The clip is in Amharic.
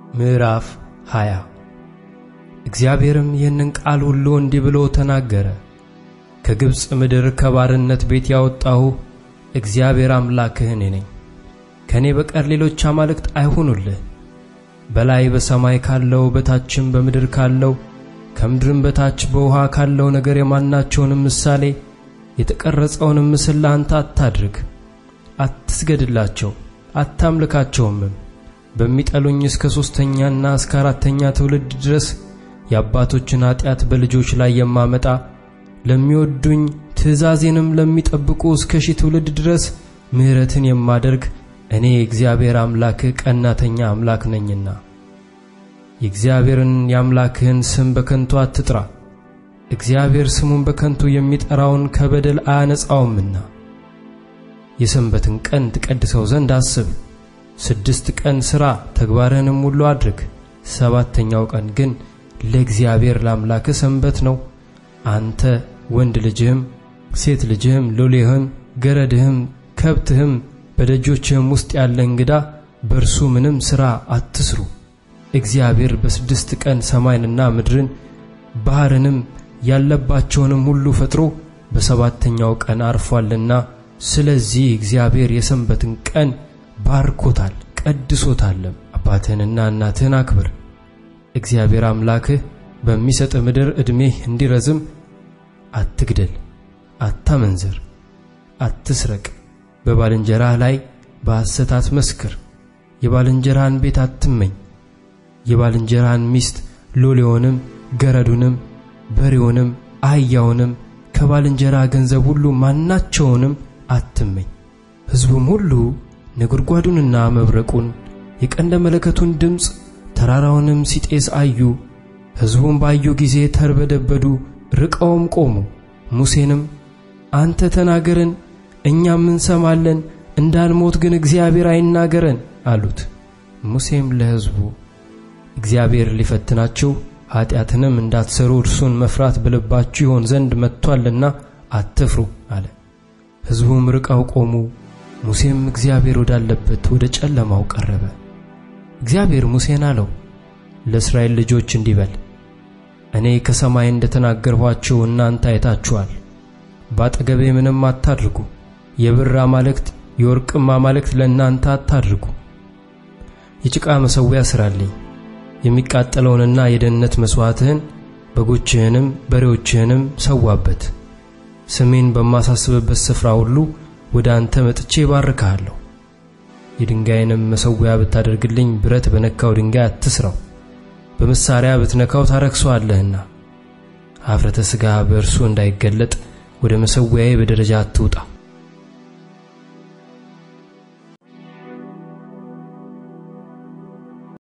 ምዕራፍ 20 እግዚአብሔርም ይህንን ቃል ሁሉ እንዲህ ብሎ ተናገረ። ከግብፅ ምድር ከባርነት ቤት ያወጣሁህ እግዚአብሔር አምላክህ እኔ ነኝ። ከእኔ በቀር ሌሎች አማልክት አይሁኑልህ። በላይ በሰማይ ካለው በታችም በምድር ካለው ከምድርም በታች በውሃ ካለው ነገር የማናቸውንም ምሳሌ የተቀረጸውንም ምስል ለአንተ አታድርግ። አትስገድላቸው፣ አታምልካቸውምም። በሚጠሉኝ እስከ ሦስተኛና እስከ አራተኛ ትውልድ ድረስ የአባቶችን ኀጢአት በልጆች ላይ የማመጣ ለሚወዱኝ ትእዛዜንም ለሚጠብቁ እስከ ሺህ ትውልድ ድረስ ምሕረትን የማደርግ እኔ እግዚአብሔር አምላክህ ቀናተኛ አምላክ ነኝና። የእግዚአብሔርን የአምላክህን ስም በከንቱ አትጥራ። እግዚአብሔር ስሙን በከንቱ የሚጠራውን ከበደል አያነጻውምና። የሰንበትን ቀን ትቀድሰው ዘንድ አስብ። ስድስት ቀን ሥራ፣ ተግባርህንም ሁሉ አድርግ። ሰባተኛው ቀን ግን ለእግዚአብሔር ለአምላክህ ሰንበት ነው። አንተ ወንድ ልጅህም፣ ሴት ልጅህም፣ ሎሌህም፣ ገረድህም፣ ከብትህም፣ በደጆችህም ውስጥ ያለ እንግዳ በእርሱ ምንም ሥራ አትስሩ። እግዚአብሔር በስድስት ቀን ሰማይንና ምድርን ባሕርንም ያለባቸውንም ሁሉ ፈጥሮ በሰባተኛው ቀን አርፏልና፣ ስለዚህ እግዚአብሔር የሰንበትን ቀን ባርኮታል ቀድሶታልም። አባትህንና እናትህን አክብር። እግዚአብሔር አምላክህ በሚሰጥ ምድር ዕድሜህ እንዲረዝም አትግደል፣ አታመንዝር፣ አትስረቅ፣ በባልንጀራህ ላይ በሐሰት አትመስክር፣ የባልንጀራህን ቤት አትመኝ፣ የባልንጀራህን ሚስት ሎሌውንም፣ ገረዱንም፣ በሬውንም፣ አህያውንም ከባልንጀራህ ገንዘብ ሁሉ ማናቸውንም አትመኝ። ሕዝቡም ሁሉ ነጎድጓዱንና መብረቁን የቀንደ መለከቱን ድምፅ ተራራውንም ሲጤስ አዩ። ሕዝቡም ባዩ ጊዜ ተርበደበዱ፣ ርቀውም ቆሙ። ሙሴንም አንተ ተናገረን፣ እኛም እንሰማለን፣ እንዳንሞት ግን እግዚአብሔር አይናገረን አሉት። ሙሴም ለሕዝቡ እግዚአብሔር ሊፈትናችሁ ኀጢአትንም እንዳትሠሩ እርሱን መፍራት በልባችሁ ይሆን ዘንድ መጥቶአልና አትፍሩ አለ። ሕዝቡም ርቀው ቆሙ። ሙሴም እግዚአብሔር ወዳለበት ወደ ጨለማው ቀረበ። እግዚአብሔር ሙሴን አለው፣ ለእስራኤል ልጆች እንዲህ በል እኔ ከሰማይ እንደ ተናገርኋችሁ እናንተ አይታችኋል። በአጠገቤ ምንም አታድርጉ። የብር አማልክት የወርቅም አማልክት ለእናንተ አታድርጉ። የጭቃ መሠዊያ ሥራልኝ። የሚቃጠለውንና የደህንነት መሥዋዕትህን በጎችህንም በሬዎችህንም ሰዋበት። ስሜን በማሳስብበት ስፍራ ሁሉ ወደ አንተ መጥቼ ባርክሃለሁ። የድንጋይንም መሠዊያ ብታደርግልኝ ብረት በነካው ድንጋይ አትስራው፣ በመሣሪያ ብትነካው ታረክሰዋለህና። ኀፍረተ ሥጋ በእርሱ እንዳይገለጥ ወደ መሠዊያዬ በደረጃ አትውጣ።